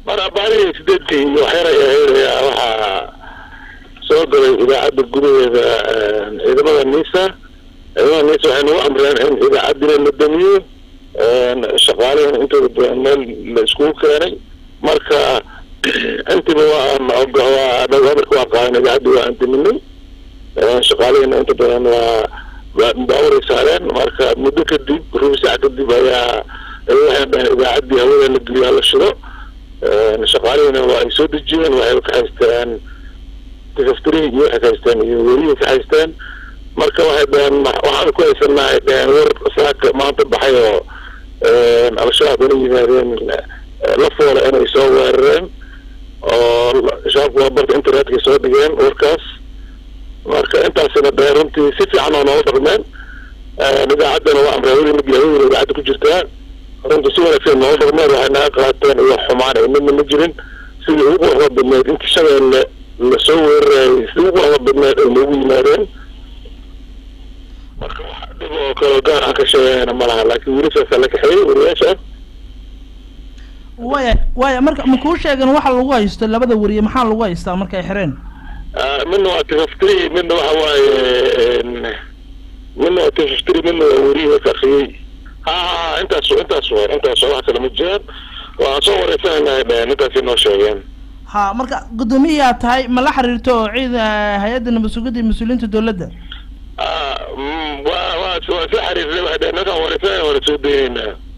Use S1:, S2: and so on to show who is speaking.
S1: mar abaarihii sideedkii iyo waxyar ay ahayd ayaa waxaa soo galay idaacadda gudaheeda ciidamada nisa ciidamada nisa waxay nagu amreen in idaacaddina la damiyo shaqaalihina intooda badan meel la iskugu keenay marka intiba waa waa hadalka waa qaadan idaacaddi waa aan daminay shaqaalihina inta badan waa baaburay saareen marka muddo kadib rubi saac kadib ayaa waxay dhaheen idaacaddii hawada la geliyo hala shido shaqaalihina waa ay soo dejiyeen waxay ka haysteen tifaftirihi iyo waxay ka haysteen iyo welihii ka haysteen marka waxay dhaheen waxaan ku haysanaa ay dhaheen war saaka maanta baxay oo al-shabaab ina yimaadeen la foola inay soo weerareen oo shabaabku waa barta internetka soo dhigeen warkaas marka intaasina dhaheen runtii si fiican oo noola dhaqmeen idaacaddana waa amray hawada la geliyo hawada idaacadda ku jirtaa runtii si wanaagsan noola dhaqmeen waxay naga qaateen iyo xumaan ay midna ma jirin sidii ugu quruxda badneed intii shabeelle lasoo weerarayay sidii ugu quruxda badneed ay noogu yimaadeen marka wax dhib oo kale gaar aan ka sheegayna ma laha laakiin weli saasaa la kaxeeyey wariyaasha
S2: waya waya marka ma kuu sheegan waxa lagu haysto labada wariye maxaa lagu haystaa marka ay xireen
S1: midna waa tifaftiri midna waxa waaye midna waa tifaftiri midna waa weriye kariyey ha ha intaas intaas wa intaas wax kale ma jiraan waan soo wareysanayna dheheen intaasay noo sheegeen
S2: ha marka guddoomiyayaa tahay ma la xiriirto oo ciid hay-adda nabad sugidda iyo mas-uuliyiinta dawladda
S1: waa waa waa soo xiriirnay waxay dheheen ninkaan wareysanayna waana soo dayeynaa